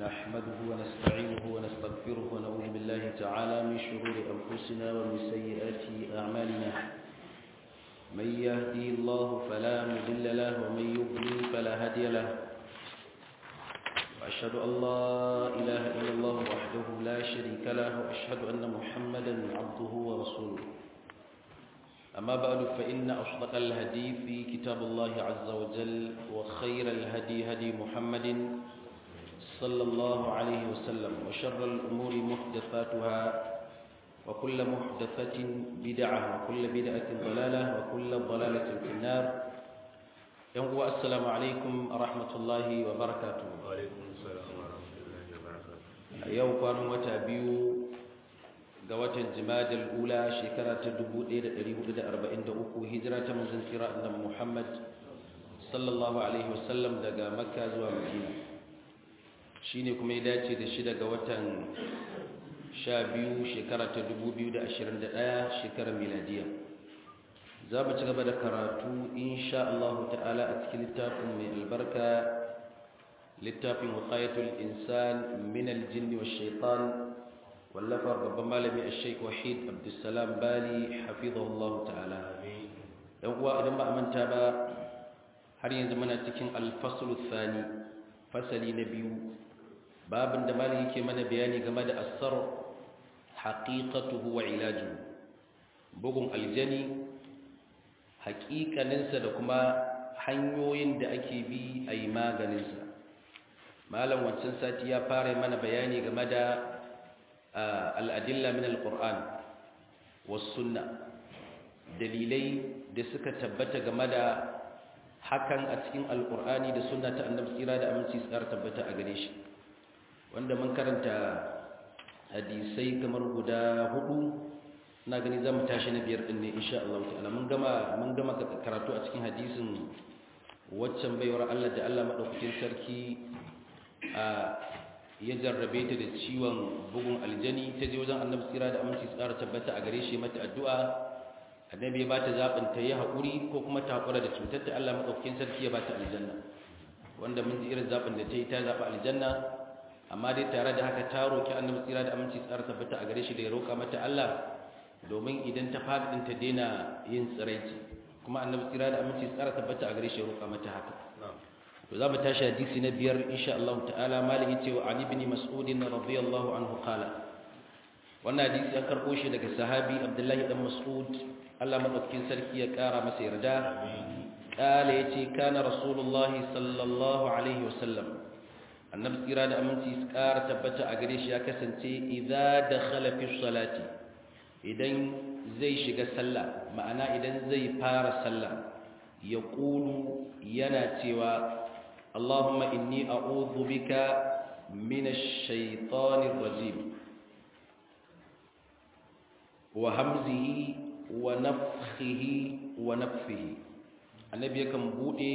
نحمده ونستعينه ونستغفره ونعوذ بالله تعالى من شرور أنفسنا ومن سيئات أعمالنا من يهدي الله فلا مضل له ومن يضلل فلا هادي له وأشهد أن لا إله إلا الله وحده لا شريك له وأشهد أن محمدا عبده ورسوله أما بعد فإن أصدق الهدي في كتاب الله عز وجل وخير الهدي هدي محمد صلى الله عليه وسلم وشر الأمور محدثاتها وكل محدثة بدعة وكل بدعة ضلالة وكل ضلالة في النار يوم السلام عليكم ورحمة الله وبركاته وعليكم السلام ورحمة الله وبركاته يوم كانوا متابيو ga watan jimadal ula shekara ta 1443 hijira ta manzon kira annabi Muhammad sallallahu alaihi wasallam daga Makka zuwa Madina shine kuma ya dace da shi daga watan 12 shekara ta 2021 shekarar miladiya za mu ci gaba da karatu insha Allah ta'ala a cikin littafin mai albarka littafin wiqayatul insan min al-jinn wash-shaytan wallafar babban malami a sheik wahid abdulsalam bali hafizahullah ta'ala yan uwa idan ba a manta ba har yanzu muna cikin alfasul thani fasali na biyu babin da malami yake mana bayani game da asar haqiqatuhu wa ilajuhu bugun aljani haƙiƙaninsa da kuma hanyoyin da ake bi a yi maganinsa malam wancan sati ya fara mana bayani game da al'adilla min al-ƙur'an wasunna dalilai da suka tabbata game da hakan a cikin alƙur'ani da sunna ta annabi tsira da aminci tsar tabbata a gare shi wanda mun karanta hadisai kamar guda hudu na gani za mu tashi na biyar ɗin ne insha Allah ta'ala mun gama mun gama karatu a cikin hadisin waccan baiwar Allah da Allah madaukakin sarki a ya jarrabe ta da ciwon bugun aljani ta je wajen annabi tsira da aminci tsara tabbata a gare shi mata addu'a annabi ya bata zaɓin ta yi haƙuri ko kuma ta haƙura da cutar ta Allah maɗaukakin sarki ya bata aljanna wanda mun ji irin zaɓin da ta yi ta zaɓi aljanna amma dai tare da haka ta roƙi annabi tsira da aminci tsara tabbata a gare shi da ya roƙa mata Allah domin idan ta faɗi ɗin ta daina yin tsiraici kuma annabi tsira da aminci tsara tabbata a gare shi ya roƙa mata haka to za mu tashi hadisi na biyar insha Allah ta'ala malik yace wa ali ibn mas'ud radiyallahu anhu qala wannan hadisi an karbo shi daga sahabi abdullahi dan mas'ud Allah madaukakin sarki ya kara masa yarda qala yace kana rasulullah sallallahu alaihi wasallam annabi tsira da aminci kara tabbata a gare shi ya kasance idza dakhala fi salati idan zai shiga sallah ma'ana idan zai fara sallah yaqulu yana cewa اللهم إني أعوذ بك من الشيطان الرجيم وهمزه ونفخه ونفه النبي كان بودي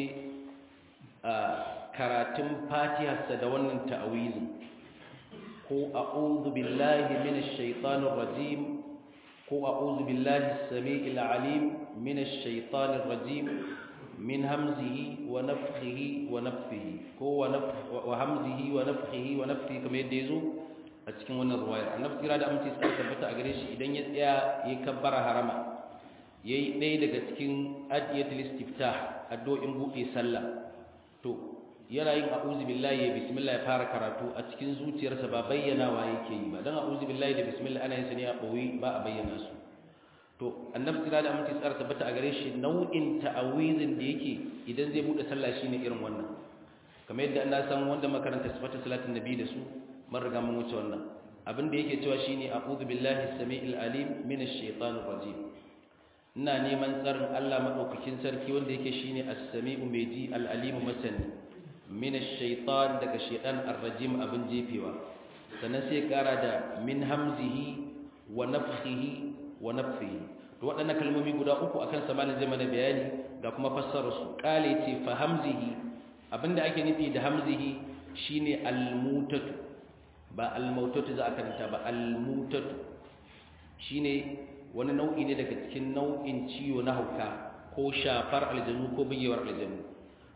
karatun fatiharsa da wannan ta'awizi ko a'udhu billahi minash shaitanir rajim ko a'udhu billahi as-sami'il alim minash shaitanir rajim من همزه ونفخه ونفه هو ونفخ وهمزه ونفخه ونفخه كما يديزو a cikin wannan ruwayar annabi kira da aminci sai tabbata a gare shi idan ya tsaya ya kabbara harama yayi ɗaya daga cikin adiyatul istiftah addu'o'in buɗe sallah to yana yin a'udhu billahi ya bismillah ya fara karatu a cikin zuciyarsa ba bayyana wa yake yi ba dan a'udhu billahi da bismillah ana yin sa ne a boye ba a bayyana su to annabi kira da aminci tsara tabbata a gare shi nau'in ta'awizin da yake idan zai bude sallah shine irin wannan kamar yadda Allah san wanda makaranta sifatu salatin nabi da su mun riga mun wuce wannan abin da yake cewa shine a'udhu billahi as-sami'il alim minash shaitanir rajim ina neman tsarin Allah madaukakin sarki wanda yake shine as-sami'u mai ji al-alim masani minash shaitan daga shaitan ar-rajim abin jefewa sannan sai kara da min hamzihi wa nafthihi wa nafihi to waɗannan kalmomi guda uku akan sa malin zai mana bayani da kuma fassarar su kale ce fa hamzihi abinda ake nufi da hamzihi shine almutatu ba almautatu za a karanta ba almutatu shine wani nau'i ne daga cikin nau'in ciwo na hauka ko shafar aljanu ko bugewar aljanu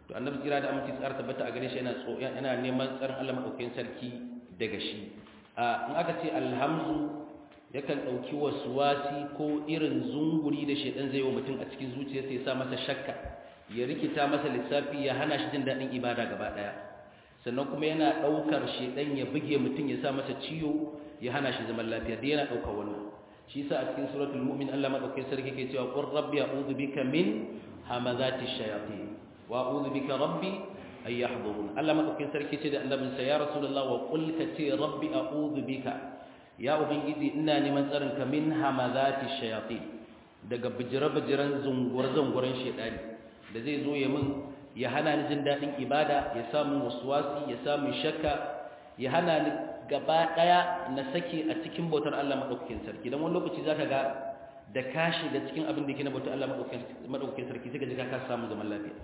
to annabi kira da aminci tsara tabbata a gare shi yana yana neman tsarin Allah madaukakin sarki daga shi in aka ce alhamzu yakan dauki waswasi ko irin zunguri da shedan zai yi wa mutum a cikin zuciyarsa ya sa masa shakka ya rikita masa lissafi ya hana shi jin dadin ibada gaba daya sannan kuma yana daukar shedan ya buge mutum ya sa masa ciwo ya hana shi zaman lafiya da yana daukar wannan shi yasa a cikin suratul mu'min Allah madaukakin sarki ke cewa qur rabbi a'udhu bika min hamazati shayatin wa a'udhu bika rabbi ay yahdurun Allah madaukakin sarki ce da annabin sa ya rasulullah wa qul ka ce rabbi a'udhu bika ya ubangiji ina neman tsarin ka min hamazati shayatin daga bijira-bijiran zungur zunguran shedani da zai zo ya min ya hana ni jin dadin ibada ya samu waswasi ya samu shakka ya hana ni gaba daya na sake a cikin bautar Allah madaukakin sarki dan wani lokaci zaka ga da ka shiga cikin abin da yake na bautar Allah madaukakin sarki sai ka ji ka samu zaman lafiya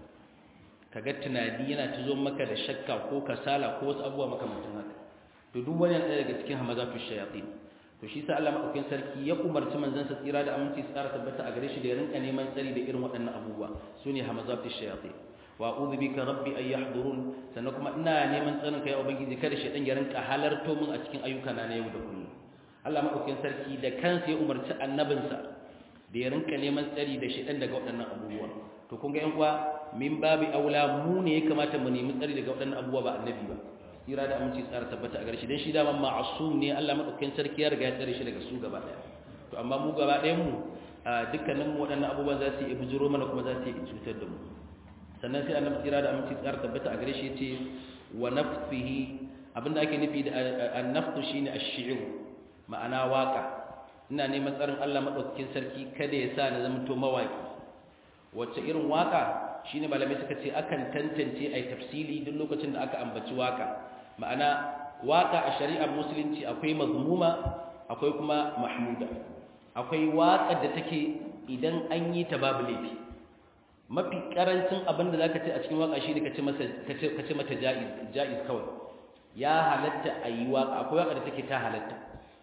kaga tunani yana tuzo maka da shakka ko kasala ko wasu abubuwa makamantan haka to duk wani ɗaya daga cikin hamazatu shayatin to shi sa Allah madaukakin sarki ya umarci manzon sa tsira da aminci tsara tabbata a gare shi da ya rinka neman tsari da irin waɗannan abubuwa sune hamazatu shayatin wa a'udhu bika rabbi ay yahdurun sannan kuma ina neman tsarin kai ubangiji kada shedan ya rinka halarto min a cikin ayyuka na yau da kullum Allah madaukakin sarki da kansa ya umarci annabinsa da ya rinka neman tsari da shedan daga waɗannan abubuwa to kun ga yan uwa min babi aula mu ne ya kamata mu nemi tsari daga waɗannan abubuwa ba annabi ba tsira da aminci tsara tabbata a gare shi dan shi da ma'asum ne Allah madaukakin sarki ya riga ya tsare shi daga su gaba daya to amma mu gaba ɗayan mu dukkanin mu waɗannan abubuwan za su yi bujuro mana kuma za su yi cutar da mu sannan sai annabi tsira da aminci tsara tabbata a gare shi yace wa nafsihi abinda ake nufi da an-nafsu shine ash-shi'r ma'ana waka ina neman tsarin Allah madaukakin sarki kada ya sa na zama to mawaki wacce irin waka shine malamai suka ce akan tantance ai tafsili duk lokacin da aka ambaci waka ma'ana waka a shari'ar musulunci akwai mazmuma akwai kuma mahmuda akwai waka da take idan an yi ta babu laifi mafi karancin abin da zaka ce a cikin waka shine kace masa kace kace mata jaiz jaiz kawai ya halatta ayi waka akwai waka da take ta halatta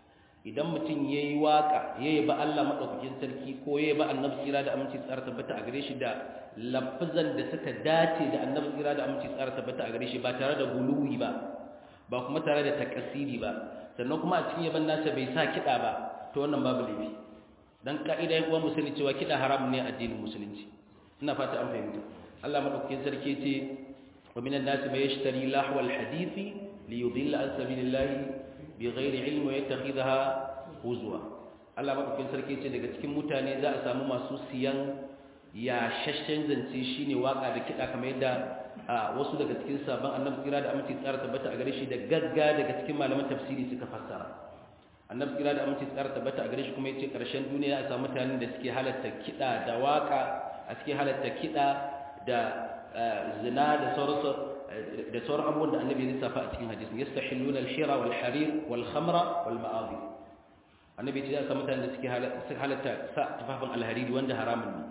idan mutum yayi waka yayi ba Allah madaukakin sarki ko yayi ba annabi tsira da aminci tsara tabbata a gare shi da lafazan da suka dace da annabi tsira da aminci tsara tabbata a gare shi ba tare da guluwi ba ba kuma tare da takasiri ba sannan kuma a cikin yaban nasa bai sa kida ba to wannan babu laifi dan ka'ida ya kuwa musulunci cewa kida haram ne a addinin musulunci ina fata an fahimta Allah madaukakin sarki ce wa minan nas may yashtari lahwal hadisi li yudilla an sabilillahi bighairi ilmi wa yattakhidha huzwa Allah madaukakin sarki ce daga cikin mutane za a samu masu siyan ya shashshen zance shine waka da kida kamar yadda wasu daga cikin sabon annabi kira da aminci tsara tabbata a gare shi da gagga daga cikin malaman tafsiri suka fassara annabi kira da aminci tsara tabbata a gare shi kuma yace karshen duniya a samu mutanen da suke halatta kida da waka a cikin halatta kiɗa da zina da sauransu da sauran abubuwan da annabi ya lissafa a cikin hadisin yastahilluna al-hira wal harir wal khamra wal ma'azi annabi ya ce mutanen da suke halatta sa tufafin alhariri wanda haramun ne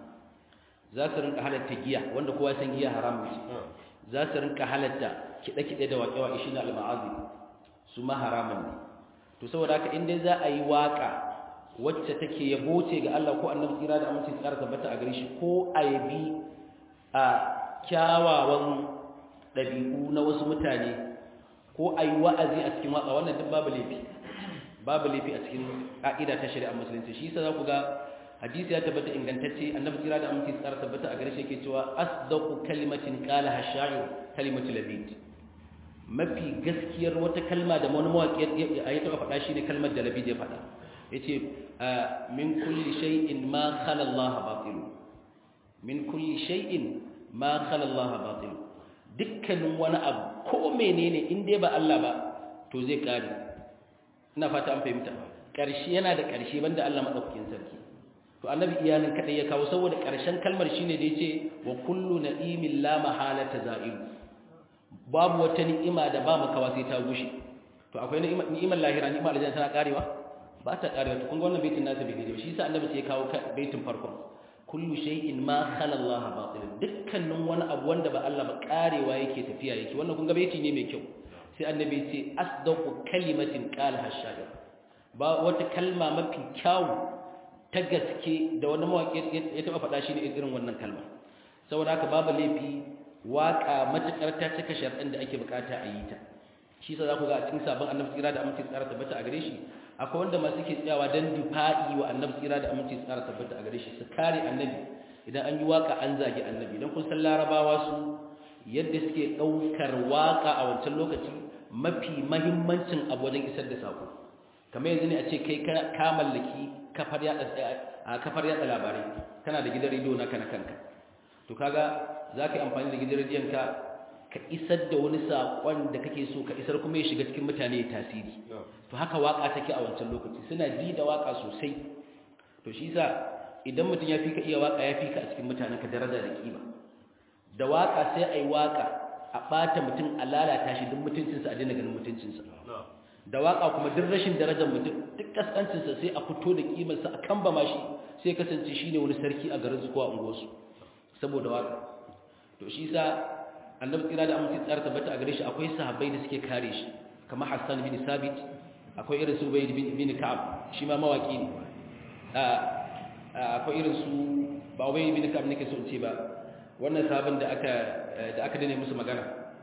za su rinka halatta giya wanda kowa san giya haramun ce za su rinka halatta kiɗe-kiɗe da waƙe-waƙe shi na al-ma'azi su ma haramun ne to saboda haka in dai za a yi waƙa wacce take yabo ce ga Allah ko annabi tsira da aminci tsara tabbata a gare shi ko ayabi a kyawawan ɗabi'u na wasu mutane ko ayi wa'azi a cikin waka wannan duk babu laifi babu laifi a cikin ka'ida ta shari'a musulunci shi yasa za ku ga hadisi ya tabbata ingantacce annabi tsira da aminci tsara tabbata a gare shi yake cewa asdaqu kalimatin qala hashayu kalimatu labid mafi gaskiyar wata kalma da wani mawaki ya taɓa faɗa shi ne kalmar da labid ya faɗa yace min kulli shay'in ma khala Allah batil min kulli shay'in ma khala Allah batil dukkanin wani abu ko menene in dai ba Allah ba to zai kare ina fata an fahimta karshe yana da karshe banda Allah madaukakin sarki to annabi iyalin kadai ya kawo saboda karshen kalmar shine da yace wa kullu na'imin la mahalata za'il babu wata ni'ima da ba makawa sai ta gushe to akwai ni'imar lahira ni'imar aljanna tana karewa ba ta karewa to kun ga wannan baitin nasa bai daidai shi yasa annabi sai ya kawo baitin farkon kullu shay'in ma khala Allah batil dukkanin wani abu wanda ba Allah ba karewa yake tafiya yake wannan kun ga baiti ne mai kyau sai annabi ce asdaqu kalimatin qala hashayir ba wata kalma mafi kyau ta gaske da wani mawaki ya taba faɗa shi ne irin wannan kalma saboda haka babu laifi waka matukar ta cika sharɗin da ake bukata a yi ta shi sa za ku ga a cikin sabon annabi tsira da aminci tsara tabbata a gare shi akwai wanda masu ke tsayawa don difa'i wa annabi tsira da aminci tsara tabbata a gare shi su kare annabi idan an yi waka an zagi annabi idan kun san larabawa su yadda suke ɗaukar waka a wancan lokaci mafi mahimmancin abu wajen isar da sako kamar yanzu ne a ce kai ka mallaki kafar yada labarai kana da gidan rediyo naka na kanka to kaga za ka yi amfani da gidan rediyon ka ka isar da wani saƙon da kake so ka isar kuma ya shiga cikin mutane ya tasiri to haka waka take a wancan lokaci suna ji da waka sosai to shi sa idan mutum ya fi ka iya waka ya fi ka a cikin mutanen ka daraja da kima da waka sai a yi waka a ɓata mutum a lalata shi duk mutuncinsa a daina ganin mutuncinsa da waka kuma duk rashin darajar mutum duk kaskancinsa sai a fito da kimarsa a kan bama shi sai kasance shi ne wani sarki a garin su ko a unguwarsu saboda waka to shi sa annabi tsira da amince tsara tabbata a gare shi akwai sahabbai da suke kare shi kamar hassan bin sabit akwai irin su bai bin ka'ab shi ma mawaki ne akwai irin su ba bai bin ka'ab nake so in ce ba wannan sabon da aka da aka dane musu magana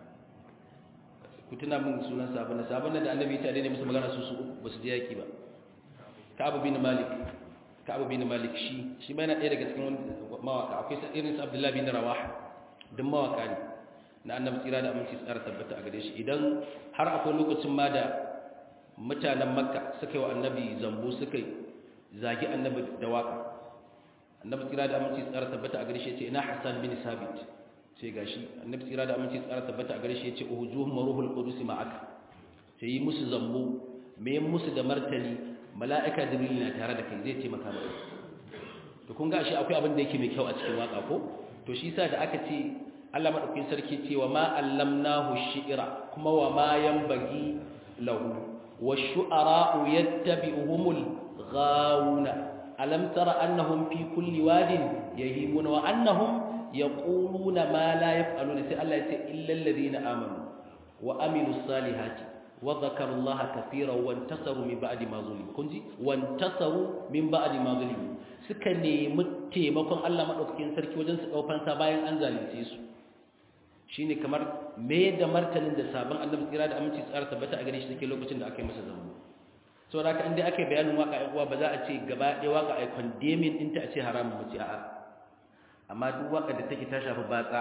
ku tuna min sunan sabon da sabon da annabi ta dane musu magana su su ba su je yaki ba ka'ab bin malik ka'ab bin malik shi shi ma yana ɗaya daga cikin mawaka akwai irin su abdullahi bin rawaha duk mawaka ne na annabi tsira da aminci tsara tabbata a gare shi idan har akwai lokacin ma da mutanen makka suka yi wa annabi zambo suka zagi annabi da waka annabi tsira da aminci tsara tabbata a gare shi yace ina hasan bin sabit sai gashi annabi tsira da aminci tsara tabbata a gare shi yace uhujuhum ruhul qudus ma'aka sai yi musu zambo me musu da martani mala'ika jibril na tare da kai zai ce maka maka to kun ga shi akwai abin da yake mai kyau a cikin waka ko to shi yasa da aka ce Allah madaukakin sarki ce wa ma allamnahu shi'ra kuma wa ma yanbaghi lahu wash-shu'ara'u yattabi'uhumul ghawuna alam tara annahum fi kulli wadin yahimuna wa annahum yaquluna ma la yaf'aluna sai Allah ya ce illal ladina amanu wa amilus salihati wa dhakaru Allah kaseeran wa intasaru min ba'di ma zulimu kunji wa intasaru min ba'di ma zulimu suka nemi taimakon Allah madaukakin sarki wajen su daufan sa bayan an zalunce su shine kamar me da martanin da sabon annabi tsira da aminci tsara tabbata a gare shi take lokacin da aka yi masa zambo so da haka inda aka yi bayanin waka ai uwa ba za a ce gaba ɗaya waka ai condemning ɗinta a ce haramun ba ce a'a amma duk waka da take ta shafi batsa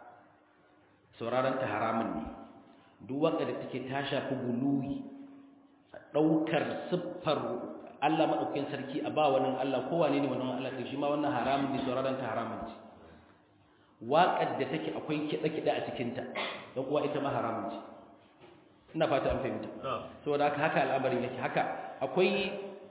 sauraron ta haramun ne duk waka da take ta shafi guluwi ɗaukar siffar Allah maɗaukakin sarki a ba wani Allah ko wane ne wannan Allah ɗin shi ma wannan haramun ne sauraron ta haramun ce waƙar da take akwai kiɗe-kiɗe a cikinta don kuwa ita ma haramun ce ina fata an fahimta saboda haka haka al'amarin yake haka akwai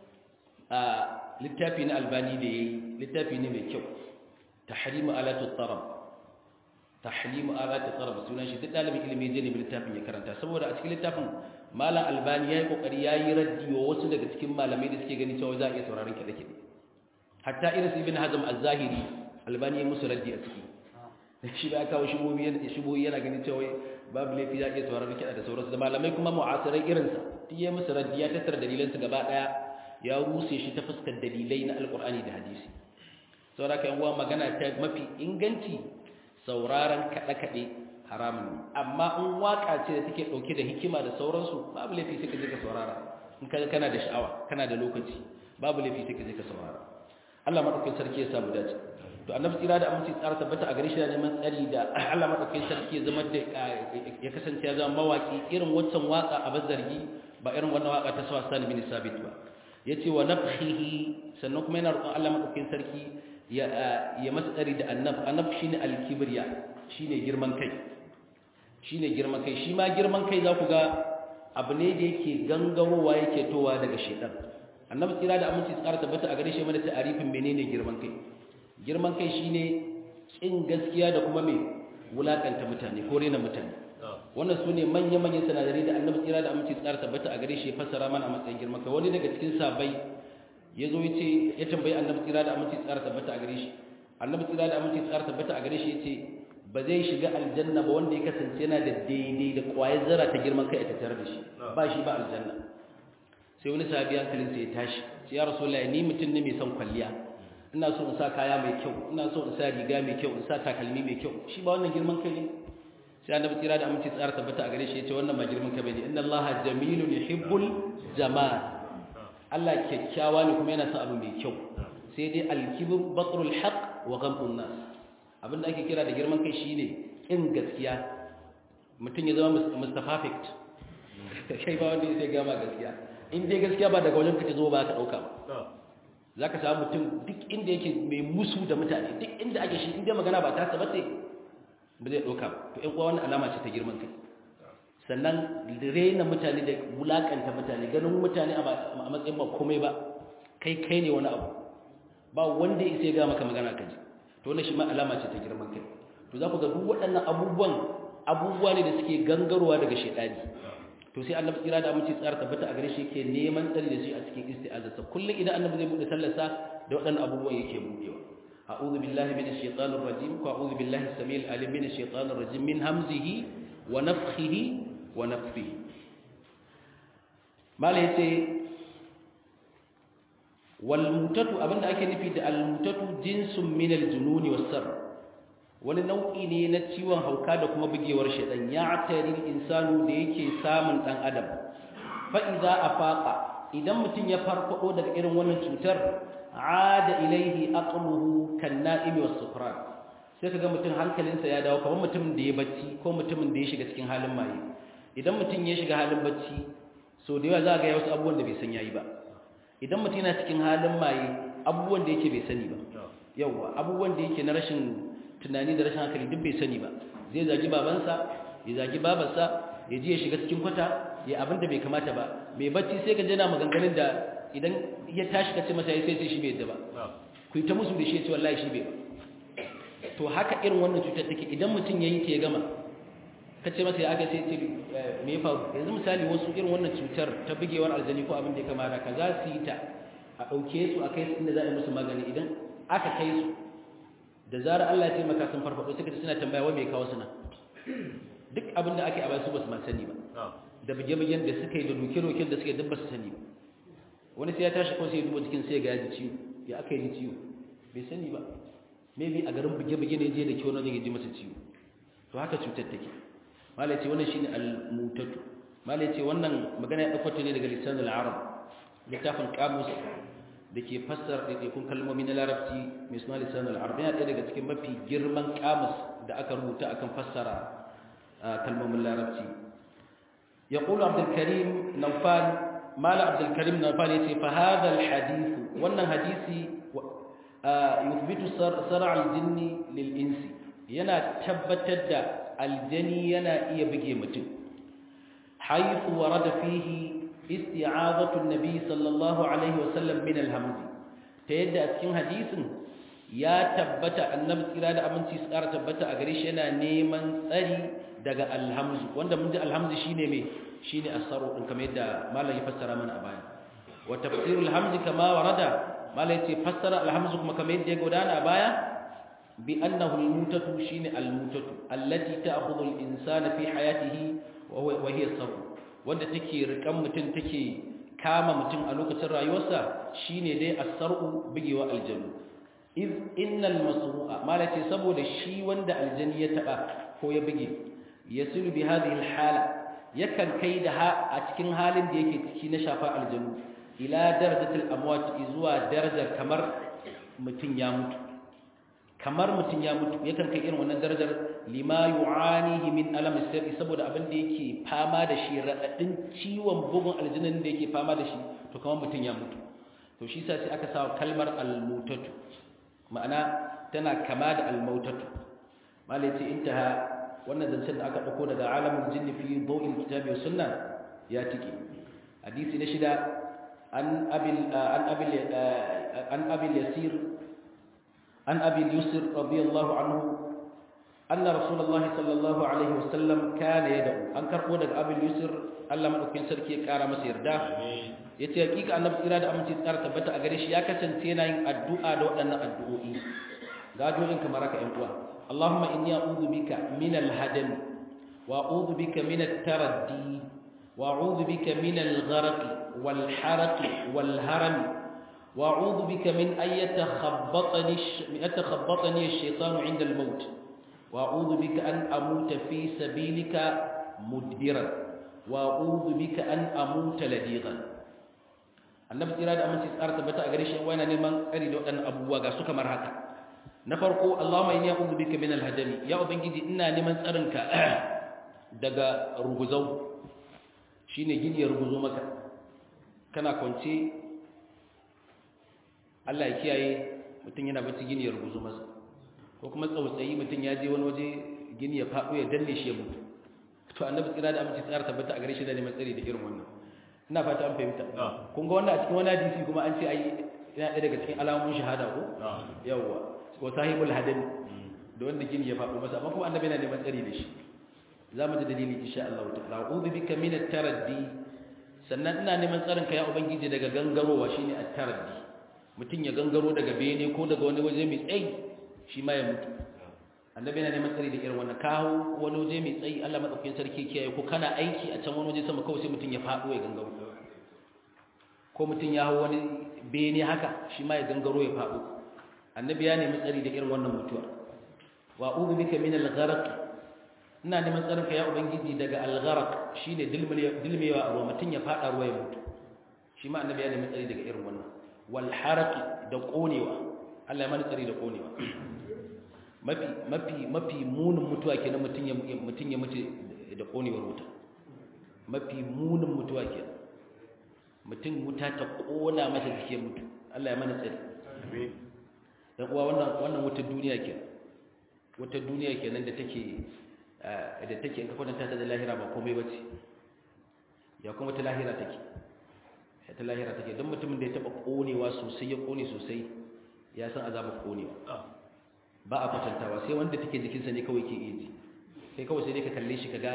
littafi na albani da yayi littafi ne mai kyau tahrimu alatu tarab tahrimu alatu tarab sunan shi duk dalibin ilimi zai ne littafin ya karanta saboda a cikin littafin malam albani yayi kokari yayi raddi wa wasu daga cikin malamai da suke gani cewa za a iya sauraron kiɗe-kiɗe hatta irin ibn hazm az-zahiri albani ya musu raddi a ciki shi ba kawo shibohi yana ganin cewa babu laifi za a iya sauraron kiɗa da sauransu da malamai kuma mu'asirai irinsa duk ya musu raddi ya tattara dalilansu gaba ɗaya ya ruse shi ta fuskar dalilai na alƙur'ani da hadisi saboda ka uwa magana ta mafi inganci sauraron kaɗe-kaɗe haramun ne amma in waƙa ce da take ɗauke da hikima da sauransu babu laifi sai ka je ka saurara in ka kana da sha'awa kana da lokaci babu laifi sai ka je ka saurara Allah madaukakin sarki ya samu dace to annabi tsira da aminci tsara tabbata a gare shi da neman tsari da Allah madaukakin sarki ya zama da ya kasance ya zama mawaki irin waccan waka a bazargi ba irin wannan waka ta sawa sani bin sabit ba yace wa nafhihi sannan kuma yana roƙon Allah madaukakin sarki ya ya masa tsari da annab annab shine al-kibriya shine girman kai shine girman kai shi ma girman kai za ku ga abu ne da yake gangarowa yake towa daga shedan annabi tsira da aminci tsara tabbata a gare shi mana ta'arifin menene girman kai girman kai shine kin gaskiya da kuma me wulakanta mutane ko rena mutane wannan su ne manya-manyan sanadari da annabi tsira da aminci tsara tabbata a gare shi ya fassara mana a matsayin girman kai wani daga cikin sabai ya zo yace ya tambayi annabi tsira da aminci tsara tabbata a gare shi annabi tsira da aminci tsara tabbata a gare shi yace ba zai shiga aljanna ba wanda ya kasance yana da daidai da kwayar zara ta girman kai a tattare da shi ba shi ba aljanna sai wani sahabi hankalin sai ya tashi sai ya rasulullahi ni mutum ne mai son kwalliya ina so in sa kaya mai kyau ina so in sa riga mai kyau in sa takalmi mai kyau shi ba wannan girman kai ne sai annabi tsira da aminci tsara tabbata a gare shi yace wannan ba girman kai bane inna allaha jamilun yuhibbul jamal Allah kyakkyawa ne kuma yana son abu mai kyau sai dai al-kibr batrul haqq wa ghamtun nas abinda ake kira da girman kai shine in gaskiya mutum ya zama mustafafik kai ba wanda sai gama gaskiya in dai gaskiya ba daga wajen kace zo ba ka dauka ba zaka samu mutum duk inda yake mai musu da mutane duk inda ake shi inda magana ba ta sabace ba zai dauka to ɗan uwa wannan alama ce ta girman kai sannan rena mutane da wulakanta mutane ganin mutane a matsayin ba komai ba kai kai ne wani abu ba wanda ya sai ga maka magana kaji to wannan shi ma alama ce ta girman kai to za ku ga duk waɗannan abubuwan abubuwa ne da suke gangarowa daga shaidani to sai annabi tsira da amince tsara tabbata a gare shi yake neman tsari da shi a cikin isti'azarsa kullum idan annabi zai bude sallarsa da waɗannan abubuwan yake budewa a'udhu billahi minash shaitanir rajim ko a'udhu billahi samil alim minash shaitanir rajim min hamzihi wa nafthihi wa nafthihi mala yace wal mutatu abinda ake nufi da al mutatu jinsun min al jununi was sar wani nau'i ne na ciwon hauka da kuma bugewar shaɗan ya tarin insanu da yake samun ɗan adam fa'iza a faƙa idan mutum ya farfaɗo daga irin wannan cutar ada ilaihi aqluhu kan na'imi was sufran sai kaga mutum hankalinsa ya dawo kamar mutumin da ya bacci ko mutumin da ya shiga cikin halin maye idan mutum ya shiga halin bacci so da yawa za ga ya wasu abubuwan da bai san yayi ba idan mutum yana cikin halin maye abubuwan da yake bai sani ba yawa abubuwan da yake na rashin tunani da rashin hankali duk bai sani ba zai zagi babansa ya zagi babarsa ya ji ya shiga cikin kwata ya abin da bai kamata ba mai bacci sai ka jana maganganun da idan ya tashi ka ce masa ya sai sai shi bai yadda ba ku yi ta musu da shi ya ce wallahi shi bai ba to haka irin wannan cutar take idan mutum ya yi ta ya gama ka ce masa ya aka sai ce me ya faru yanzu misali wasu irin wannan cutar ta bugewar aljani ko abin da ya kamata ka za su yi ta a ɗauke su a kai su inda za a yi musu magani idan aka kai su da zarar Allah ya taimaka sun farfado suka ce suna tambaya wai me kawo suna duk abin da ake a basu basu ma sani ba da bige-bigen da suka yi da doke-doken da suka yi duk basu sani ba wani sai ya tashi ko sai ya duba jikin sai ya ga ya ji ciwo ya aka yi ciwo bai sani ba maybe a garin bige-bige ne je da kiwo ne ya ji masa ciwo to haka cutar take malai ce wannan shine al-mutatu malai ce wannan magana ya dauko ta ne daga lisan al-arab littafin qamus da ke fassara ɗaiɗaikun kalmomi na larabci mai suna lisan al-arab yana ɗaya daga cikin mafi girman qamus da aka rubuta akan fassara kalmomin larabci يقول عبد الكريم نوفال مال عبد الكريم نوفال يتي فهذا الحديث وأن حديثي يثبت صرع الجن للإنس ينا تبتد الجني ينا يبقي متن حيث ورد فيه استعاذة النبي صلى الله عليه وسلم من الهمز تيد أتكين حديث يا تبت النبي إرادة أمنتي سكارة تبت أغريش ينا نيمان سري daga alhamzu wanda mun ji alhamzu shine me shine asaru din kamar yadda malam ya fassara mana a baya wa tafsirul hamzi kama warada malam yace fassara alhamzu kuma kamar yadda ya gudana a baya bi annahu almutatu shine almutatu allati ta'khudhu al-insana fi hayatihi wa hiya sabu wanda take rikan mutum take kama mutum a lokacin rayuwarsa shine dai asaru bigewa aljannu iz innal masru'a malam yace saboda shi wanda aljani ya taba ko ya bige yasilu bi hadhihi alhala yakan kai da ha a cikin halin da yake ciki na shafa aljanu ila darajatil amwat zuwa darajar kamar mutun ya mutu kamar mutun ya mutu yakan kai irin wannan darajar lima yu'anihi min alam sirri saboda abin da yake fama da shi radadin ciwon bugun aljanin da yake fama da shi to kamar mutun ya mutu to shi sa sai aka sa kalmar almutatu ma'ana tana kama da almautatu malai ce intaha wannan zancen da aka ɗauko daga alamun jinni fi bau'in kitabi wa sunna ya tike hadisi na shida an abil an abil an abil yasir an abil yusr radiyallahu anhu anna rasulullahi sallallahu alaihi wasallam kana yad'u an karbo daga abil yusr Allah madaukakin sarki ya kara masa yarda yace hakika annabi tsira da aminci tsara tabbata a gare shi ya kasance yana yin addu'a da waɗannan addu'o'i ga addu'o'in kamar haka ƴan uwa اللهم إني أعوذ بك من الهدم وأعوذ بك من التردي وأعوذ بك من الغرق والحرق والهرم wa a'udhu bika min an yatakhabbatani yatakhabbatani ash-shaytanu 'inda al-maut wa a'udhu bika an amuta fi sabilika mudbiran wa a'udhu bika an amuta ladigan annabi tsira da aminci tsara tabbata a gare shi wani neman tsari da waɗannan abubuwa ga su kamar haka na farko Allahumma inni a'udhu bika min al-hadami ya ubangiji ina neman tsarinka daga ruguzau shine gini ya ruguzo maka kana kwance Allah ya kiyaye mutum yana bacci gini ya ruguzo masa ko kuma tsautsayi mutum ya je wani waje gini ya faɗo ya danne shi ya mutu to annabi tsira da aminci tsara tabbata a gare shi da neman tsari da irin wannan ina fata an fahimta kun ga wannan a cikin wani hadisi kuma an ce ai yana ɗaya daga cikin alamomin shahada ko yawwa ko sahibul hadin da wanda gini ya faɗo masa amma kuma annabi yana neman tsari da shi za mu ji dalili insha Allah ta'ala a'udhu bika min at-taraddi sannan ina neman tsarin ka ya ubangiji daga gangarowa shine at-taraddi mutum ya gangaro daga bene ko daga wani waje mai tsayi shi ma ya mutu annabi yana neman tsari da irin wannan kawo wani waje mai tsayi Allah madaukakin sarki kiyaye ko kana aiki a can wani waje sama kawai sai mutum ya faɗo ya gangaro ko mutum ya hawo wani bene haka shi ma ya gangaro ya faɗo annabi ya nemi tsari da irin wannan mutuwa wa a'udhu bika min al-gharq ina neman tsarin ka ya ubangiji daga al-gharq shine dilmewa a ruwa mutum ya faɗa ruwa ya mutu shi ma annabi ya nemi tsari daga irin wannan wal haraqi da konewa Allah ya mana tsari da konewa mafi mafi mafi munin mutuwa kenan mutum ya mutum ya mutu da konewar wuta mafi munin mutuwa kenan mutum wuta ta kona masa jike mutu Allah ya mana tsari amin dan uwa wannan wannan wutar duniya kenan wutar duniya kenan da take da take in ka kwatanta ta da lahira ba komai bace ya kuma ta lahira take ya ta lahira take don mutumin da ya taba konewa sosai ya kone sosai ya san azabar konewa ba a kwatantawa sai wanda take jikinsa ne kawai ke iya ji kai kawai sai dai ka kalle shi kaga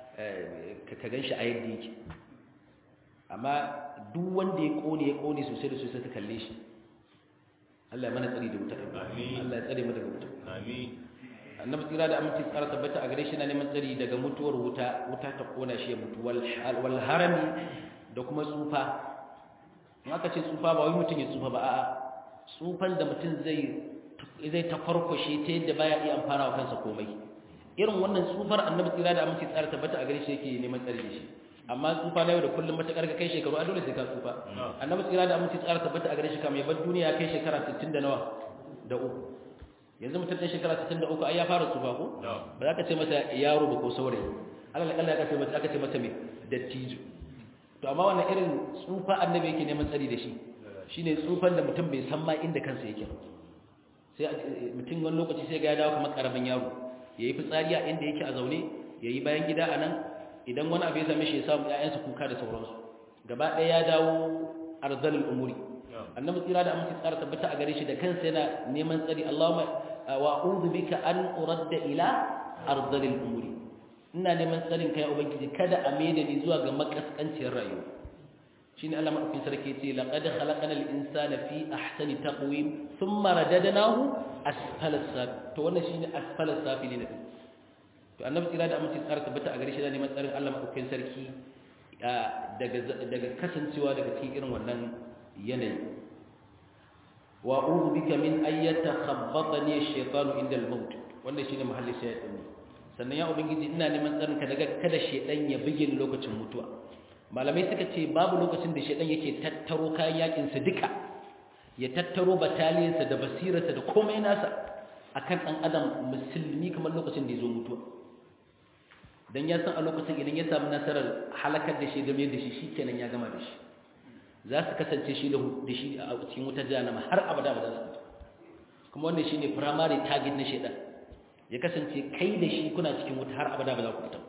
ka gan shi a yadda yake amma duk wanda ya kone ya kone sosai da sosai ka kalle shi Allah ya mana tsari da wuta Amin. Allah ya tsare mu daga wuta amin annabi tsira da aminci tsara tabbata a gare shi na neman tsari daga mutuwar wuta wuta ta kona shi ya mutu wal wal harami da kuma tsufa in aka ce tsufa ba wai mutum ya tsufa ba a'a tsufan da mutum zai zai ta farkwashe ta yadda baya iya amfana wa kansa komai irin wannan tsufar annabi tsira da aminci tsara tabbata a gare shi yake neman tsari da shi amma tsufa na yau da kullum matakar ka kai shekaru a dole sai ka tsufa annabi tsira da aminci tsara tabbata a gare shi kamar ya bar duniya ya kai shekara 60 da nawa da uku yanzu mutum ɗan shekara 63 ai ya fara tsufa ko ba za ka ce masa yaro ba ko saurayi alal kalla ya ce masa aka ce masa me dattijo to amma wannan irin tsufa annabi yake neman tsari da shi shine tsufan da mutum bai san ma inda kansa yake ba sai mutum wani lokaci sai ga ya dawo kamar karamin yaro yayi fitsari a inda yake a zaune yayi bayan gida a nan idan wani abu ya same shi ya samu ƴaƴansa kuka da sauransu gaba ɗaya ya dawo arzalul umuri annabi tsira da amince tsara tabbata a gare shi da kansa yana neman tsari Allahumma wa a'udhu bika an uradda ila ardhil umuri ina neman tsarin kai ubangiji kada a maida ni zuwa ga makaskanciyar rayuwa shine Allah madaukakin sarki yace laqad khalaqnal insana fi ahsani taqwim thumma radadnahu asfala sab to wannan shine asfala safilin to annabi tsira da amince tsara tabbata a gare shi da neman tsarin Allah madaukakin sarki daga daga kasancewa daga cikin irin wannan yanayi wa a'udhu bika min an yatakhabbatani ash-shaytanu inda al-maut wannan shine mahallin shaytan sannan ya ubangiji ina neman tsarinka daga kada shaytan ya bige ni lokacin mutuwa malamai suka ce babu lokacin da shaytan yake tattaro kayan yakin sa duka ya tattaro bataliyarsa da basirarsa da komai nasa akan dan adam musulmi kamar lokacin da ya zo mutuwa dan ya san a lokacin idan ya samu nasarar halakar da shi game da shi shikenan ya gama da shi za su kasance shi da shi a cikin wuta jahannama har abada ba za su fita kuma wannan shine primary target na shedan ya kasance kai da shi kuna cikin wuta har abada ba za ku fita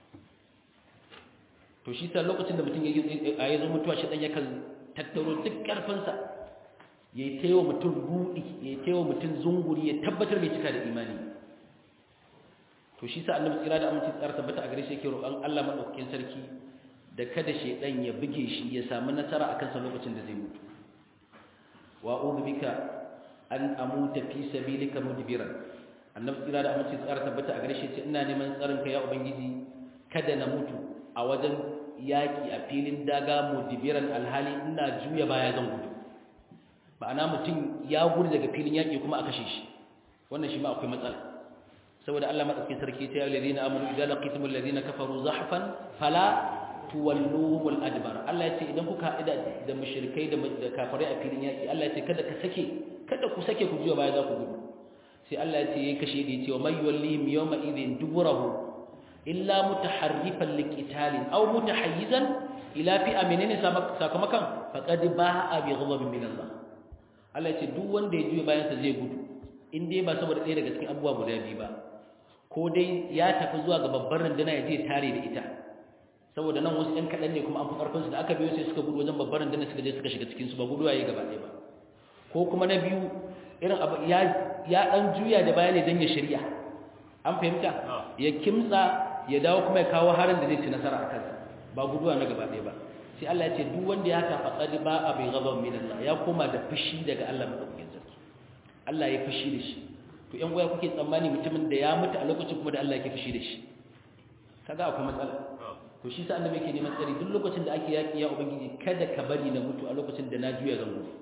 to shi sa lokacin da mutum ya yi zo mutuwa shedan yakan tattaro duk karfinsa ya yi taiwa mutum buɗi ya yi taiwa mutum zunguri ya tabbatar mai cika da imani to shi sa annabi tsira da aminci tsara tabbata a gare shi yake roƙon Allah madaukakin sarki da kada shaidan ya buge shi ya samu nasara a kansa lokacin da zai mutu wa a'udhu bika an amuta fi sabilika mudbiran annabi tsira da amince tsara tabbata a gare shi ce ina neman tsarin ka ya ubangiji kada na mutu a wajen yaki a filin daga mudbiran alhali ina juya baya zan gudu ma'ana mutum ya gudu daga filin yaƙi kuma a kashe shi wannan shi ma akwai matsala saboda Allah madaukakin sarki ta yi ladina amanu idza laqitumul ladina kafaru zahfan fala tuwalluhumul adbar Allah ya ce idan kuka haɗu da mushrikai da kafirai a filin yaƙi Allah ya ce kada ka sake kada ku sake ku juya baya za ku gudu sai Allah ya ce yayi kashe da yace wa may yuwallihim yawma idhin duburahu illa mutaharrifan liqitalin aw mutahayyizan ila fi'a menene sakamakon faqad ba'a bi ghadabin min Allah Allah ya ce duk wanda ya juya bayan sa zai gudu in dai ba saboda ɗaya daga cikin abubuwa guda biyu ba ko dai ya tafi zuwa ga babbar runduna ya je tare da ita saboda nan wasu ɗan kaɗan ne kuma an fi ƙarfinsu da aka biyo sai suka gudu wajen babbar rundunar suka je suka shiga cikinsu ba gudu yayi gaba ɗaya ba ko kuma na biyu irin abu ya ya ɗan juya da baya ne don ya shirya an fahimta ya kimtsa ya dawo kuma ya kawo harin da zai ci nasara a kansa ba guduwa na gaba ɗaya ba sai Allah ya ce duk wanda ya haka faqad ba a bai ghadab min Allah ya koma da fushi daga Allah madaukakin sarki Allah ya fushi da shi to ƴan uwa kuke tsammani mutumin da ya mutu a lokacin kuma da Allah yake fushi da shi kaga akwai matsala to shi sa annabi yake neman tsari duk lokacin da ake yaki ya ubangiji kada ka bari na mutu a lokacin da na juya zan mutu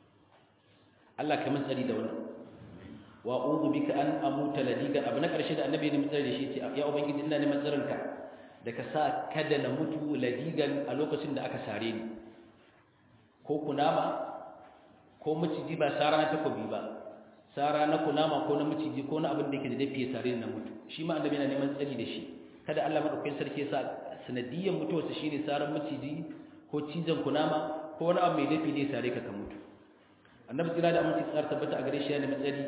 Allah ka min tsari da wannan wa a'udhu bika an amuta ladiga abu na karshe da annabi ne tsari da shi ce ya ubangiji ina neman tsarin ka da ka sa kada na mutu ladigan a lokacin da aka sare ni ko kunama ko maciji ba sara na takobi ba sara na kunama ko na maciji ko na abin da yake da dafi ya sare ni na mutu shi ma annabi yana neman tsari da shi kada Allah madaukakin sarki ya sa sanadiyyar mutuwarsa shine saran maciji ko cizon kunama ko wani abu mai dafi ne sare ka ka mutu annabi tsira da aminci tsar tabbata a gare shi yana matsari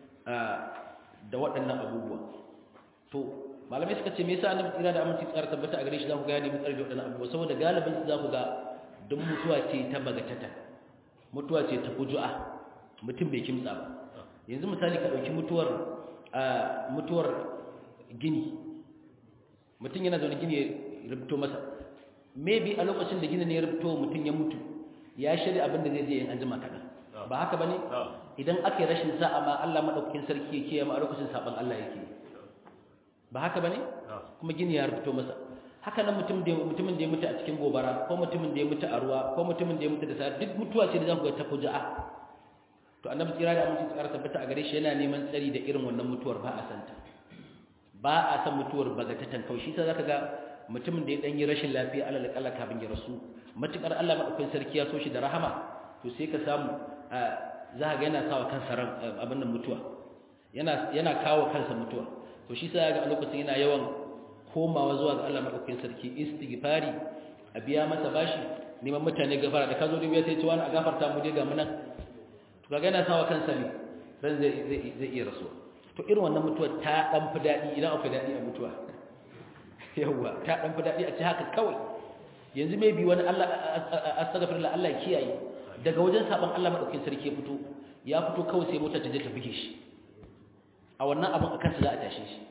da waɗannan abubuwa to malamai suka ce me yasa annabi tsira da aminci tsar tabbata a gare shi za ku ga yana matsari da waɗannan abubuwa saboda galibin su za ku ga duk mutuwa ce ta bagatata mutuwa ce ta fuju'a mutum bai kimtsa ba yanzu misali ka ɗauki mutuwar mutuwar gini mutum yana zaune gini ya rubuto masa maybe a lokacin da gini ne ya rubuto mutum ya mutu ya shirya abin da zai je yin anjima kaɗan ba haka ba ne idan aka yi rashin sa'a ma Allah maɗaukakin sarki ya kiyaye ma a lokacin saɓan Allah yake ba haka ba ne kuma gini ya rubuto masa haka nan mutumin da ya mutu a cikin gobara ko mutumin da ya mutu a ruwa ko mutumin da ya mutu da sa duk mutuwa ce da za ku ga ta fuja'a to annabi tsira da aminci tsara tabbata a gare shi yana neman tsari da irin wannan mutuwar ba a santa ba a san mutuwar bagatatan kawai shi sa zaka ga mutumin da ya dan yi rashin lafiya alal kala kafin ya rasu matukar Allah madaukakin sarki ya so shi da rahama to sai ka samu za ka ga yana sawa kansa ran abin nan mutuwa yana yana kawo kansa mutuwa to shi sa ga a lokacin yana yawan komawa zuwa ga Allah madaukakin sarki istighfari a biya masa bashi neman mutane gafara da kazo dubiya sai ce wani a gafarta mu dai ga munan to kaga yana sawa kansa ne ran zai zai iya rasuwa to irin wannan mutuwa ta dan fi dadi idan akwai dadi a mutuwa yawa ta dan fi dadi a ci haka kawai yanzu mai bi wani Allah astaghfirullah Allah ya kiyaye daga wajen saban Allah madaukakin sarki ya fito ya fito kawai sai mota ta je ta buge shi a wannan abin akan sa za a tashe shi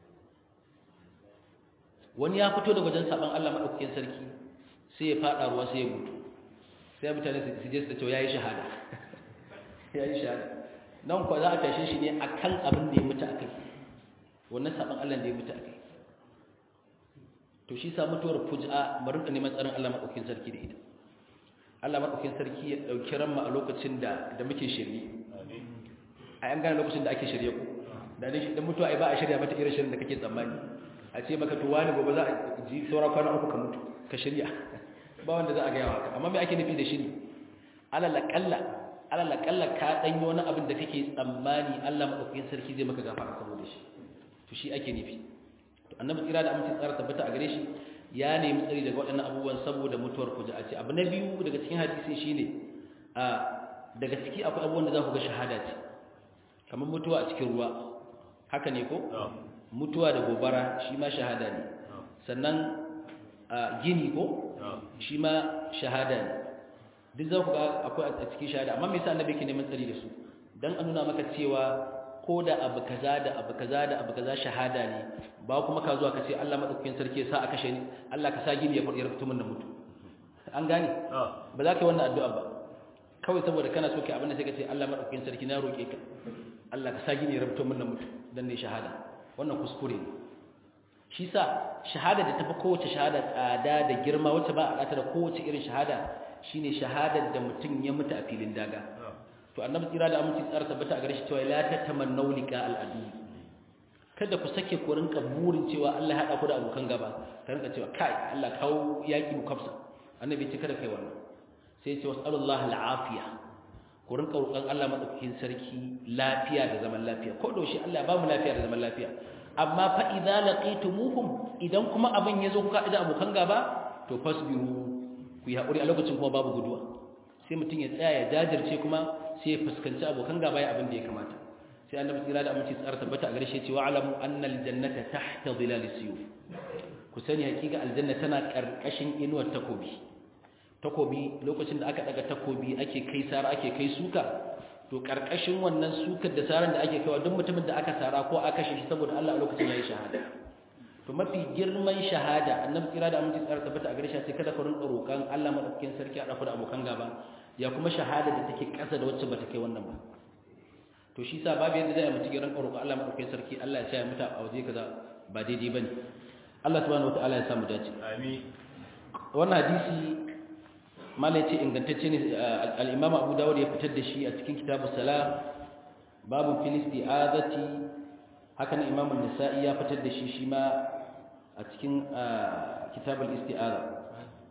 wani ya fito daga wajen saban Allah madaukakin sarki sai ya fada ruwa sai ya mutu sai mutane su je su ce yayi shahada yayi shahada nan kuwa za a tashe shi ne akan abin da ya mutu akai wannan saban Allah da ya mutu akai to shi sa mutuwar fuj'a bari da neman tsarin Allah madaukakin sarki da ita Allah madaukakin sarki ya dauki ranmu a lokacin da da muke shirye a yan gane lokacin da ake shirye ku da dai dan mutuwa ai ba a shirya mata irin shirin da kake tsammani a ce maka to wani gobe za a ji saura kwana uku ka mutu ka shirya ba wanda za a ga yawa amma me ake nufi da shiri alal aqalla alal aqalla ka dan yi wani abin da kake tsammani Allah madaukakin sarki zai maka gafara saboda shi to shi ake nufi to annabi tsira da amince tsara tabbata a gare shi ya nemi tsari daga waɗannan abubuwan saboda mutuwar a ce abu na biyu daga cikin hadisi shine a daga ciki akwai abubuwan da za ku ga shahada ce kamar mutuwa a cikin ruwa haka ne ko mutuwa da gobara shi ma shahada ne sannan gini ko shi ma shahada ne duk za ku ga akwai a cikin shahada amma me yasa annabi yake neman tsari da su dan a nuna maka cewa ko da abu kaza da abu kaza da abu kaza shahada ne ba kuma ka zuwa ka ce Allah madaukakin sarki sa a kashe ni Allah ka sa gini ya fadi rubutu min da mutu an gane ba za ka yi wannan addu'a ba kawai saboda kana so kai abin da sai ka ce Allah madaukakin sarki na roke ka Allah ka sa gini ya rubutu min da mutu dan ne shahada wannan kuskure ne shi sa shahada da tafi kowace shahada tsada da girma wacce ba a da kowace irin shahada shine shahadar da mutum ya mutu a filin daga to annabi tsira da aminci tsara tabbata a gare shi cewa la tatamannu liqa al-adu kada ku sake ku rinka burin cewa Allah ya hada ku da abokan gaba ka rinka cewa kai Allah kawo yaki mu kafsa annabi ce kada kai wannan sai ya ce wasallallahu al-afiya ku rinka roƙon Allah madaukakin sarki lafiya da zaman lafiya ko da shi Allah ya ba mu lafiya da zaman lafiya amma fa idza laqitumuhum idan kuma abin yazo kuka da abokan gaba to fasbiru ku yi hakuri a lokacin kuma babu guduwa sai mutum ya tsaya ya jajirce kuma sai ya fuskanci abokan gaba ya abin da ya kamata sai annabi tsira da aminci tsara tabbata a garshe cewa alamu annal jannata tahta dhilalis suyuf ku sani hakika aljanna tana karkashin inuwar takobi takobi lokacin da aka daga takobi ake kai sara ake kai suka to karkashin wannan sukar da saran da ake kaiwa duk mutumin da aka sara ko aka shi saboda Allah a lokacin yayi shahada to mafi girman shahada annabi tsira da aminci tsara tabbata a garshe sai kada ka rinka roƙan Allah madaukakin sarki a dafa da abokan gaba ya kuma shahada da take ƙasa da wacce bata kai wannan ba to shi sa babu yadda zai mutu giran roƙo Allah madaukakin sarki Allah ya sa ya mutu a waje kaza ba daidai bane Allah subhanahu wataala ya samu dace amin wannan hadisi malai ce ingantacce ne al-Imam Abu Dawud ya fitar da shi a cikin kitabu salam babu fil isti'azati hakan Imam An-Nasa'i ya fitar da shi shi ma a cikin kitabul isti'aza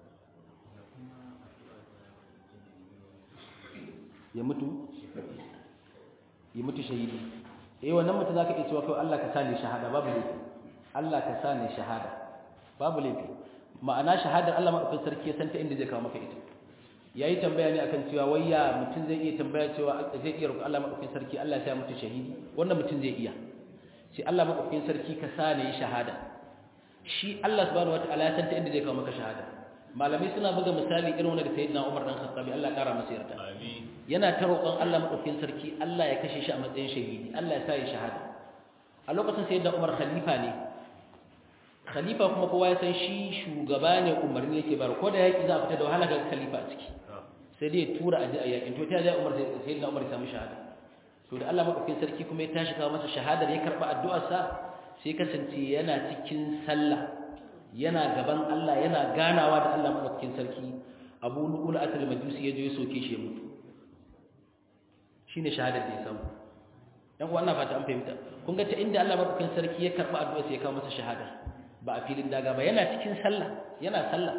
ya mutu ya mutu shahidi eh wannan mutu zaka iya cewa kai Allah ka sani shahada babu laifi Allah ka sani shahada babu laifi ma'ana shahadar Allah madaukakin sarki ya santa inda zai kawo maka ita yayi tambaya ne akan cewa wayya mutum zai iya tambaya cewa zai iya roƙon Allah madaukakin sarki Allah ya sa mutu shahidi wannan mutum zai iya sai Allah madaukakin sarki ka sani shahada shi Allah subhanahu wataala ya santa inda zai kawo maka shahada malamai suna buga misali irin wanda da sayyidina Umar dan Khattabi Allah ya kara masa yarda amin yana ta roƙon Allah madaukakin sarki Allah ya kashe shi a matsayin shahidi Allah ya sa ya shahada a lokacin sayyidina Umar khalifa ne khalifa kuma kowa ya san shi shugaba ne umarni yake bar ko da yaki za a fita da wahala ga khalifa a ciki sai dai ya tura aje a yakin to ta zai Umar sayyidina Umar ya samu shahada to da Allah madaukakin sarki kuma ya tashi kawo masa shahadar ya karba addu'ar sa sai kasance yana cikin sallah yana gaban Allah yana ganawa da Allah madaukakin sarki Abu Lu'ul Asal Majusi ya je ya soke shi ya mutu shine shahadar da ya samu dan wannan fata an fahimta kun ga ta inda Allah madaukakin sarki ya karba addu'a sai ya kawo masa shahada ba a filin daga ba yana cikin sallah yana sallah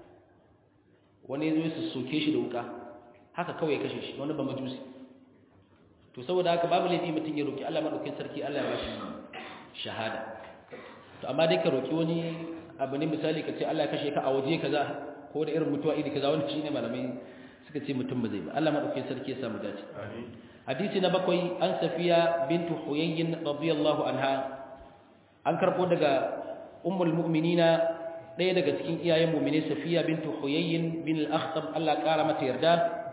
wani ya zo ya soke shi da wuka haka kawai ya kashe shi wani ba majusi to saboda haka babu laifi mutum ya roki Allah madaukakin sarki Allah ya ba shi shahada to amma dai ka roki wani abu ne misali ka ce Allah ya kashe ka a waje kaza ko da irin mutuwa iri kaza wanda shine malamai suka ce mutum ba zai ba Allah madaukakin sarki ya samu dace hadisi na bakwai an safiya bintu huyayyin radiyallahu anha an karbo daga ummul mu'minina ɗaya daga cikin iyayen mu'mini safiya bintu huyayyin bin al-akhtab Allah kara mata yarda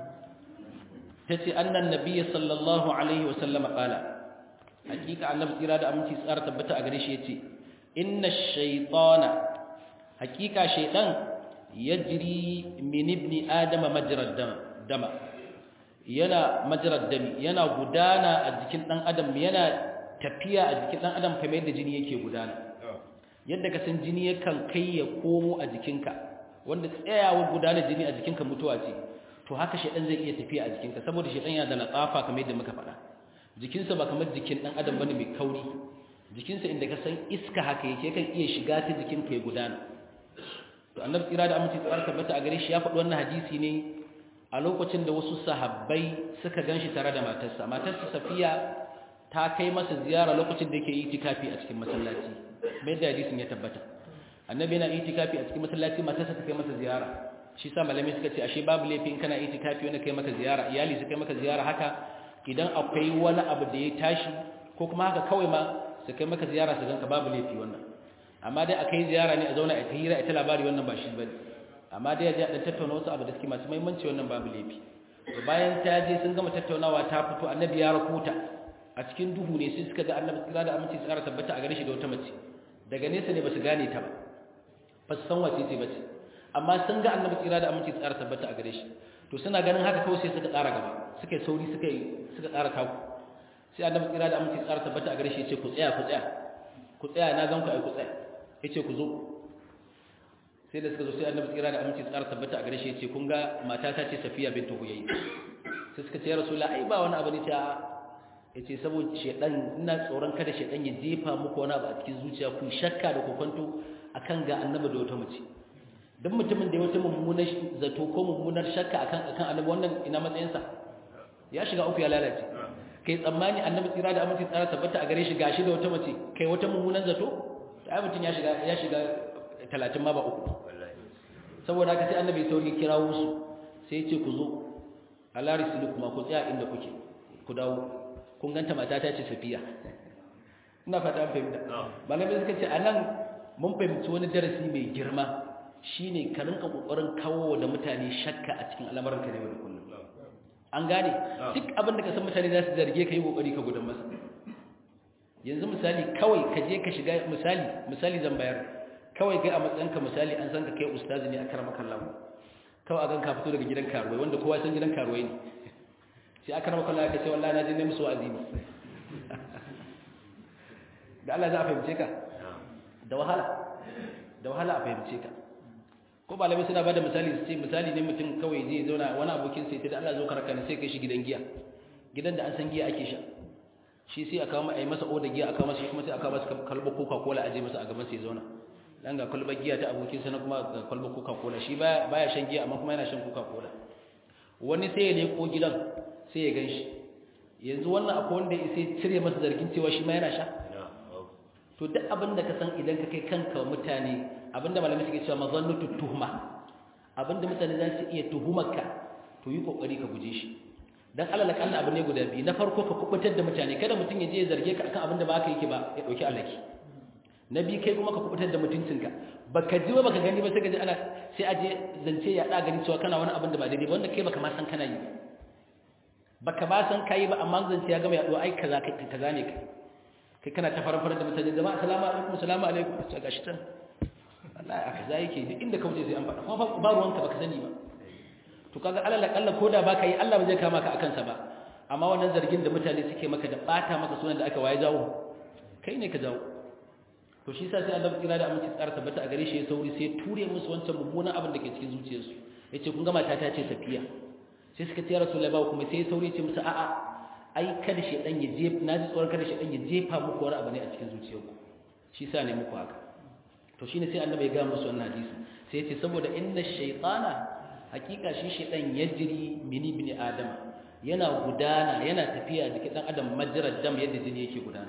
tace annan nabiyyi sallallahu alaihi wa sallam qala hakika annabi tsira da aminci tsara tabbata a gare shi yace inna ash-shaytana hakika shaytan yajri min ibni adama majrad dama yana majrad dami yana gudana a jikin dan adam yana tafiya a jikin dan adam kamar yadda jini yake gudana yadda ka san jini yakan kai ya komo a jikinka wanda tsayawar gudanar jini a jikinka mutuwa ce to haka shedan zai iya tafiya a jikinka saboda shedan yana da latsafa kamar yadda muka faɗa jikinsa ba kamar jikin dan adam bane mai kauri jikinsa inda ka san iska haka yake kan iya shiga ta jikinka ya gudana to annabi tsira da aminci tsara tabbata a gare shi ya faɗi wannan hadisi ne a lokacin da wasu sahabbai suka ganshi tare da matarsa matarsa safiya ta kai masa ziyara lokacin da yake itikafi a cikin masallaci mai da hadisin ya tabbata annabi yana itikafi a cikin masallaci matarsa ta kai masa ziyara shi sa malamai suka ce ashe babu laifi in kana itikafi wanda kai maka ziyara iyali su kai maka ziyara haka idan akwai wani abu da ya tashi ko kuma haka kawai ma su kai maka ziyara su ganka babu laifi wannan amma dai akai ziyara ne a zauna a ta hira a ta labari wannan ba shi bane amma dai ya dan tattauna wasu abu da suke masu muhimmanci wannan babu laifi to bayan ta je sun gama tattaunawa ta fito annabi ya rakuta a cikin duhu ne sai suka ga annabi tsira da aminci tsara tabbata a gare shi da wata mace daga nesa ne ba su gane ta ba ba su san wace ce bace amma sun ga annabi tsira da aminci tsara tabbata a gare shi to suna ganin haka kawai sai suka tsara gaba suka yi sauri suka yi suka tsara taku sai annabi tsira da aminci tsara tabbata a gare shi ya ce ku tsaya ku tsaya ku tsaya na gan ku ai ku tsaya ya ce ku zo sai da suka zo sai annabi tsira da aminci tsara tabbata a gare shi ya ce kun ga mata ta ce safiya bintu huyayyi sai suka ce ya rasulullah ai ba wani abu ne ta yace saboda shedan ina tsoron kada shedan ya jefa muku wani abu a cikin zuciya ku shakka da kokonto akan ga annabi da wata mace dan mutumin da ya wata mummunar zato ko mummunar shakka akan akan annabi wannan ina matsayinsa ya shiga uku ya lalace kai tsammani annabi tsira da aminci tsara tabbata a gare shi gashi da wata mace kai wata mummunan zato ai mutun ya shiga ya shiga 30 ma ba uku saboda haka sai annabi sauri kirawo su sai ya ce ku zo ala kuma ku tsaya inda kuke ku dawo kun ganta mata ta ce safiya ina fata an fahimta malamai suka ce anan mun fahimci wani darasi mai girma shine ka rinka kokarin kawo da mutane shakka a cikin al'amuran ka ne da kullum an gane duk abin da ka san mutane za su zarge ka yi kokari ka gudan masa yanzu misali kawai ka je ka shiga misali misali zan bayar kawai kai a matsayin ka misali an san ka kai ustazi ne a karama kallahu kawai a gan ka fito daga gidan karuwai wanda kowa san gidan karuwai ne sai aka rama kallahu ka ce wallahi na je ne musu wa'azi ne da Allah za a fahimce ka da wahala da wahala a fahimce ka ko malamai suna bada misali su ce misali ne mutum kawai zai zauna wani abokin sai ta da Allah zo karaka ne sai kai shi gidan giya gidan da an san giya ake sha shi sai aka kawo ai masa oda giya aka masa shi kuma sai aka masa kalba coca cola aje masa a gaban sai zauna dan ga kalba giya ta abokin sa na kuma ga kalba coca cola shi baya baya shan giya amma kuma yana shan coca cola wani sai ya leko gidan sai ya ganshi yanzu wannan akwai wanda sai cire masa zargin cewa shi ma yana sha to duk abin da ka san idan ka kai kanka mutane abinda malamai suke cewa mazannatu tuhma abinda mutane za su iya tuhumarka to yi kokari ka guje shi dan alal kalla abu ne guda biyu na farko ka kubutar da mutane kada mutum ya je ya zarge ka akan abinda ba ka yake ba ya dauki alaki na biyu kai kuma ka kubutar da mutuncinka baka ji ba baka gani ba sai ka ji ana sai a je zance ya da gani cewa kana wani abin da ba daidai ba wanda kai baka ma san kana yi baka ba san kai ba amma zance ya gama yaduwa ai kaza kai kaza ne kai kai kana ta faran faran da mutane jama'a assalamu alaikum assalamu alaikum sai gashi tan wallahi aka za yake duk inda ka wuce sai an faɗa kuma ba ruwanka baka sani ba to kaga alal akalla koda baka yi Allah ba zai kama ka akan sa ba amma wannan zargin da mutane suke maka da bata maka sunan da aka waye jawo kai ne ka jawo to shi yasa sai Allah kira da aminci tsara tabbata a gare shi ya sauri sai ture musu wancan mummunan abin da ke cikin zuciyarsu yace kun ga mata ta ce safiya sai suka ce ya rasulullahi ba kuma sai ya sauri ya ce musu a'a ai kada shedan ya jefa naji tsoron kada shedan ya jefa muku wani abu ne a cikin zuciyarku shi yasa ne muku haka to shine sai annabi ya ga musu wannan hadisi sai yace saboda inna shaytana hakika shi shaytan yajri min ibn adam yana gudana yana tafiya jikin dan adam majrad dam yadda jini yake gudana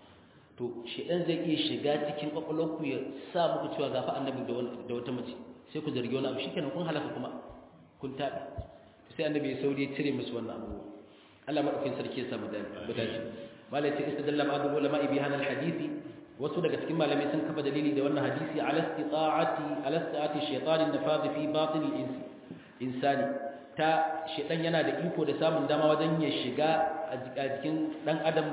to shaytan zai iya shiga cikin kwakwalwarku ya sa muku cewa gafa annabi da wata mace sai ku zargi wani abu shikenan kun halaka kuma kun tabi sai annabi ya sauri ya cire musu wannan abu Allah madaukakin sarki ya samu dace malai ce istadalla ba'd ulama bi hadha al-hadisi wasu daga cikin malamai sun kafa dalili da wannan hadisi ala istita'ati ala istita'ati shaytanin nafadh fi batin al-insi insani ta shaytan yana da iko da samun dama wajen ya shiga a jikin dan adam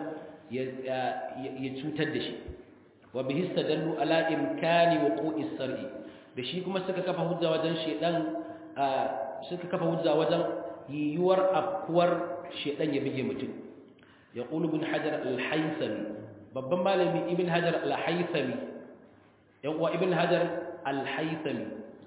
ya cutar da shi wa bihi istadallu ala imkani wuqu'is sar'i da shi kuma suka kafa hujja wajen shaytan suka kafa hujja wajen yiwuwar afkuwar shaytan ya bige mutum yaqulu ibn hajar al-haythami babban malami ibn hajar al-haythami yan uwa ibn hajar al-haythami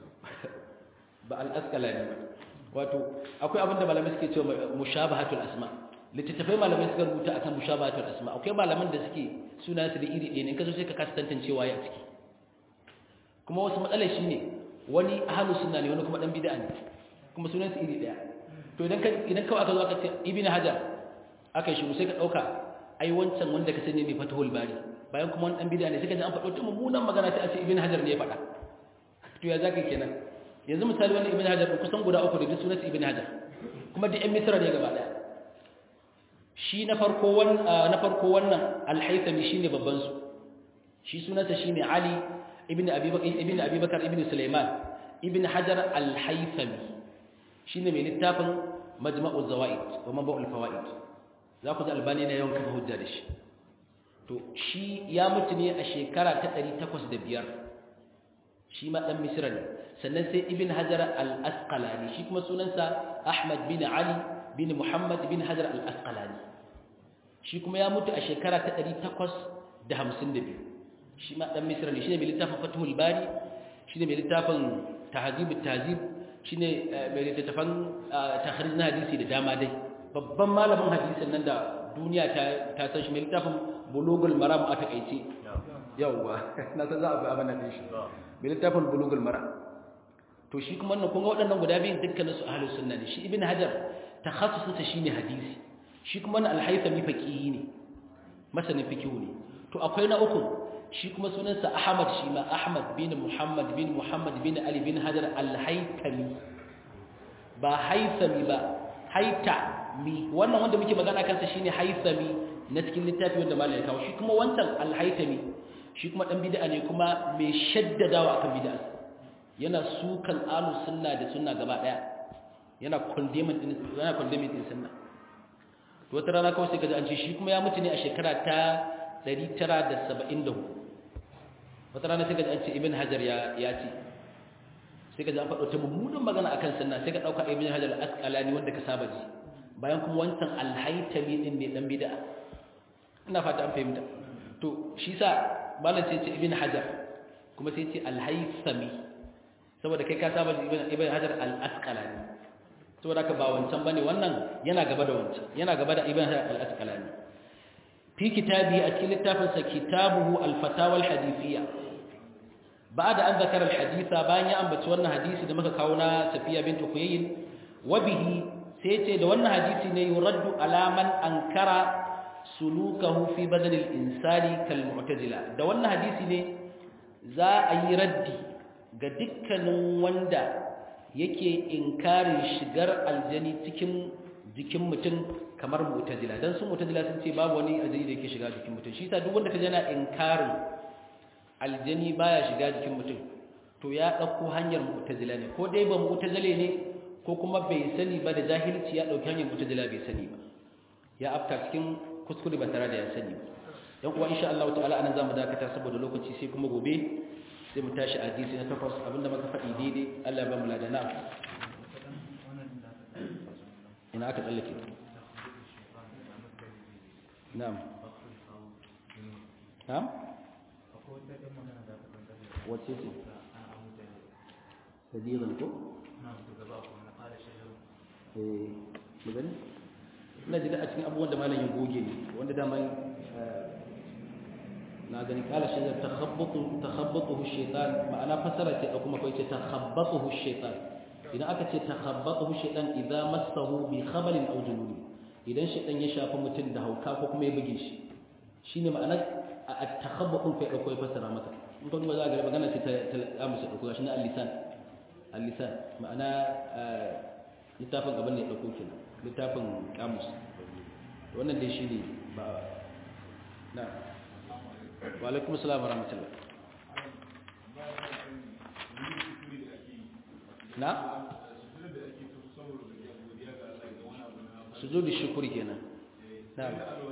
ba al-asqalani ba wato akwai abinda malamai suke cewa mushabahatul asma littattafai malamai suka rubuta akan mushabahatul asma akwai malaman da suke suna su da iri ɗaya ne kazo sai ka kasa tantancewa ya ciki kuma wasu matsalar shine wani ahlu sunna ne wani kuma dan bid'a ne kuma sunan su iri ɗaya to idan ka idan kawai aka zo aka ce ibn hajar aka shi sai ka dauka ai wancan wanda ka sani mai fatahul bari bayan kuma wani dan bid'a ne sai ka ji an faɗo ta mummunan magana ta ce ibn hajar ne ya faɗa to ya zaka kenan yanzu misali wannan ibn hajar kusan guda uku da sunan ibn hajar kuma da ɗan misra ne gaba daya shi na farko wannan na farko wannan al-haythami shine babban su shi sunansa shine ali ibn abi bakr ibn abi bakr ibn sulaiman ibn hajar al-haythami shine mai littafin majma'u zawaid wa mabul fawaid za ku ji albani na yawan kafa hujja da shi to shi ya mutu ne a shekara ta 805 shi ma dan misra ne sannan sai ibn hajar al-asqalani shi kuma sunansa ahmad bin ali bin muhammad bin hajar al-asqalani shi kuma ya mutu a shekara ta 852 shi ma dan misra ne shine mai littafin fathul bari shine mai littafin tahzib at-tahzib shine mai littafin takhrij na hadisi da dama dai babban malamin hadisin nan da duniya ta ta san shi mai littafin bulugul maram a takaice yawwa na san za a ga abin nan shi mai littafin bulugul maram to shi kuma wannan kun ga waɗannan guda biyun dukkanin su ahlus sunna ne shi ibn hajar takhassusinsa shine hadisi shi kuma wannan al-haythami faqihi ne masanin fiqh ne to akwai na uku shi kuma sunansa ahmad shi ma ahmad bin muhammad bin muhammad bin ali bin hajar al-haythami ba haythami ba haytami wannan wanda muke magana kansa shine haythami na cikin littafi wanda malai kawo shi kuma wancan al-haythami shi kuma dan bid'a ne kuma mai shaddadawa akan bid'a yana sukan alu sunna da sunna gaba daya yana condemning din yana condemning din sunna to wata rana kawai sai kaji an ce shi kuma ya mutu ne a shekara ta 974 wata rana sai kaji an ce ibn hajar ya ya ce sai kaji an faɗo ta mummunan magana akan sunna sai ka dauka ibn hajar al-asqalani wanda ka saba ji bayan kuma wancan al-haytami din ne dan bid'a ina fata an fahimta to shi sa malam sai ce ibn hajar kuma sai ce al-haythami saboda kai ka saba ibn ibn hajar al-asqalani saboda ka ba wancan bane wannan yana gaba da wancan yana gaba da ibn hajar al-asqalani fi kitabi a cikin littafin sa kitabuhu al-fatawa al-hadithiyya ba'da an zakara al-haditha bayan ya ambaci wannan hadisi da muka kawo na safiya bint huyayyin wa bihi sai ce da wannan hadisi ne yuraddu ala man ankara sulukahu fi badal al-insani kal mu'tazila da wannan hadisi ne za a yi raddi ga dukkanin wanda yake inkarin shigar aljani cikin jikin mutum kamar mu'tazila dan su mu'tazila sun ce babu wani aljani da yake shiga jikin mutum shi yasa duk wanda kaje yana inkarin aljani baya shiga jikin mutum to ya dauko hanyar mu'tazila ne ko dai ba mu'tazile ne ko kuma bai sani ba da jahilci ya dauki hanyar mu'tazila bai sani ba ya afta cikin kuskure ba tare da ya sani ba dan kuwa insha Allah ta'ala anan zamu dakata saboda lokaci sai kuma gobe sai mu tashi a hadisi na takwas abinda muka faɗi daidai Allah ya ba mu ladana ina aka tsallake na'am na'am wace ce sadiran ko eh magani ina jiga a cikin abubuwan da malam ya goge ne wanda daman na gani kala shi da takhabbatu takhabbatuhu shaytan ma'ana fasara ce da kuma kai ce takhabbatuhu shaytan idan aka ce takhabbatuhu shaytan idza massahu bi khabalin aw junun idan shaytan ya shafa mutum da hauka ko kuma ya buge shi shine ma'ana at-takhabbatu kai da kai fasara maka in ka duba za ga magana ce ta amsa da shi na al-lisan al-lisan ma'ana littafin gaban ne ya dauko kenan littafin kamus wannan dai shine ba na wa alaikum assalam wa rahmatullah na sujudi shukuri kenan na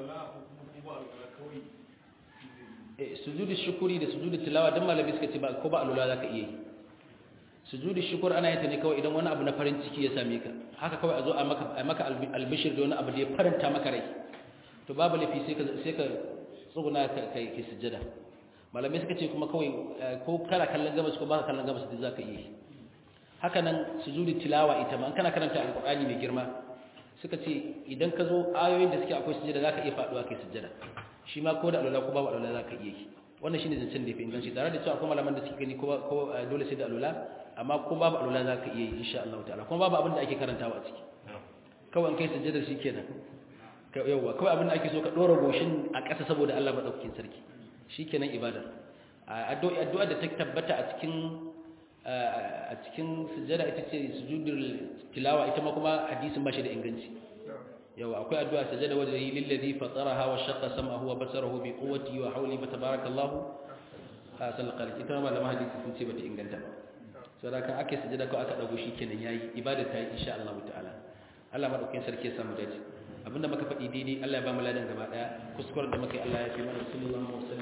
eh sujudi shukuri da sujudi tilawa dan malami suka ce ba ko ba alula zaka iya yi sujudi shukur ana yin ta ne kawai idan wani abu na farin ciki ya same ka haka kawai a zo a maka a maka albishir da wani abu da ya faranta maka rai to babu lafi sai ka sai ka tsuguna ka kai ki sujjada malamai suka ce kuma kawai ko kana kallon gabas ko baka kallon gabas duk zaka yi haka nan sujudi tilawa ita ma kana karanta alqur'ani mai girma suka ce idan ka zo ayoyin da suke akwai sujjada zaka iya faduwa kai sujjada shi ma ko da alwala ko babu alwala zaka iya yi wannan shine zancen da yafi inganci tare da cewa akwai malaman da suke gani ko dole sai da alwala amma ko babu alwala za ka iya yi insha Allah ta'ala kuma babu abin da ake karantawa a ciki kawai an kai sujjada shi kenan yauwa kawai abin da ake so ka dora goshin a ƙasa saboda Allah madaukakin sarki shi kenan ibada addu'a addu'a da ta tabbata a cikin a cikin sujjada ita ce sujudul tilawa ita ma kuma hadisin ba shi da inganci yawa akwai addu'a sujjada wanda yi lillazi fataraha wa shaqqa sam'ahu wa basarahu bi quwwati wa hawli fa tabarakallahu asal qalbi ita ma malama hadisi sun ce bata inganta ba saboda kan ake sujada ko aka dago kenan yayi ibada ta yi insha Allah ta'ala Allah madaukakin sarki ya samu dace abinda muka faɗi daidai Allah ya ba mu ladan gaba daya kuskuren da muka yi Allah ya fi mana sallallahu alaihi